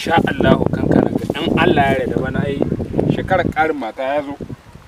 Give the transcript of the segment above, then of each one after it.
insha Allah kankana ga in Allah ya yarda bana ai shekarar karin mata ya zo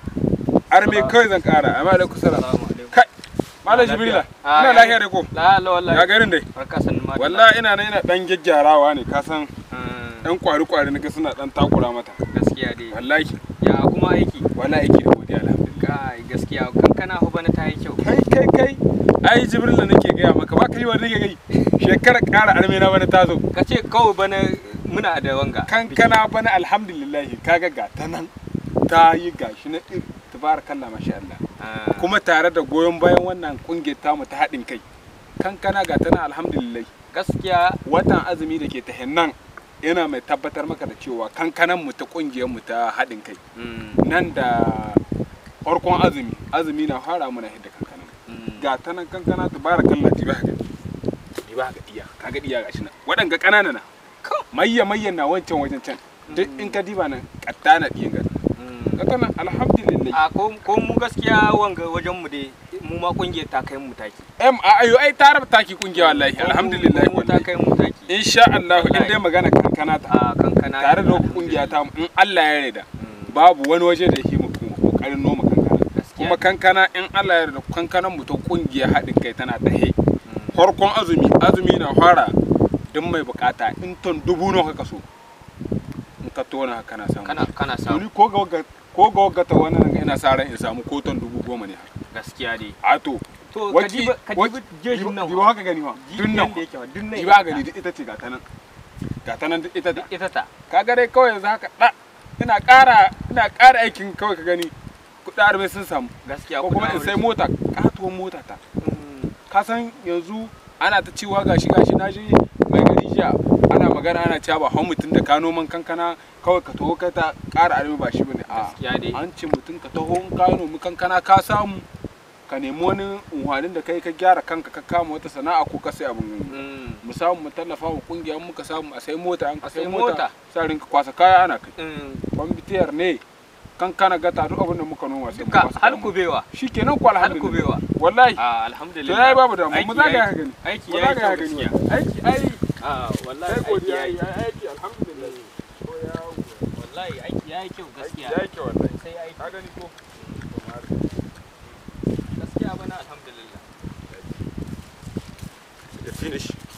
arme kai zan kara amma alaikum salam Assalamu alaikum. kai malam jibrila Ah, ina ya- lafiya da ko La la wallahi. ya garin dai Barka sannu ma. wallahi ina nan ina dan gyaggyarawa ne ka san Mm, dan kwari kwari naga suna dan takura mata Gaskiya dai. wallahi Ya kuma aiki. wallahi yake da godiya alhamdulillah Kai gaskiya kankana fa bana ta yi kyau. kai kai kai ai jibrila nake gaya maka ba kai wani nake gai shekarar kara arme na bana ta zo Ka ce kawai bana muna da wanga. kankana bana alhamdulillah kaga ga ta nan ta yi gashi na ir tabarakallah masha Allah Ah, kuma tare da goyon bayan wannan kungiyar tamu ta haɗin kai kankana ga ta nan alhamdulillah Gaskiya watan azumi da ke ta nan yana mai tabbatar maka da cewa kankanan mu ta kungiyar mu ta haɗin kai mm, nan da farkon azumi azumi na fara muna hidda kankana mm, ga ta nan kankana tabarakallah ti ba ga ti ba ga iya kaga iya gashi nan waɗanga ƙanana na mayya mayyan na wancan wajen can duk in ka diba nan katta na ɗiyan gari mm. kaga nan alhamdulillah A ko ko mu gaskiya wanga wajen mu dai mu ma kungiyar ta kai mu taki. em a ayo ai ta raba taki kungiya wallahi Ko mu- alhamdulillah ko mu ta wallahi kai mu taki. insha Allah in dai magana kankana ta A kankana. tare da kungiya ta in Allah ya yarda Mm, babu wani waje da yake mu kokarin noma kankana Gaskiya. kuma kankana in Allah ya yarda kankanan mu ta kungiya haɗin kai tana tahe Mm. farkon azumi azumi na fara duk mai bukata in ton dubu nawa ka so in ka tona kana samu Kana kana To samu ni ko ga wagga ko ga wagga ta wannan ina sa ran in samu ko ton dubu goma ne haka gaskiya dai. a to To ka Waki- ji ka ji waki- jejin nan. diba haka gani ma dun nan da yake wa dun nan. diba gani duk ita ce ga ta nan ga ta nan duk ita ta ita ta. kaga dai kawai yanzu haka da ina ƙara ina ƙara aikin kawai ka gani kuɗa arme sun samu Gaskiya ko kuma in kuna sai wuri. mota katuwar mota ta Mm, ka san yanzu ana ta cewa gashi gashi na je mai gari jiya ana magana ana cewa ba hau mutum da ka noman kankana kawai ka taho ka ta ƙara arme ba shi bane a Gaskiya dai. an ce mutum ka taho in ka nomi kankana ka samu ka nemi wani unhwanin da kai ka gyara kanka ka kama wata sana'a ko ka sai abin Mm, mu samu mu tallafa wa kungiya muka samu a sai mota an ka A sai sai mota mota. sa rinka kwasa kaya ana kai mm. kwambitiyar ne kankana gata duk abin da muka noma sai mu Duka kwasa har kaya mu. kubewa. shikenan ko Har alhamdulillah kubewa. wallahi Ah, to alhamdulillah. yayi babu da mu Aiki za ka yayi- yi gani Aiki mu ya za yi ka kyau yi gani gaskiya. aiki ai Ah, wallahi sai aiki godiya ya ai yi. aiki alhamdulillah to ya Wallahi aiki ya yi kyau aiki gaskiya. ya yi kyau wallahi Sai aiki. ka gani ko Gaskiya bana alhamdulillah. ya finish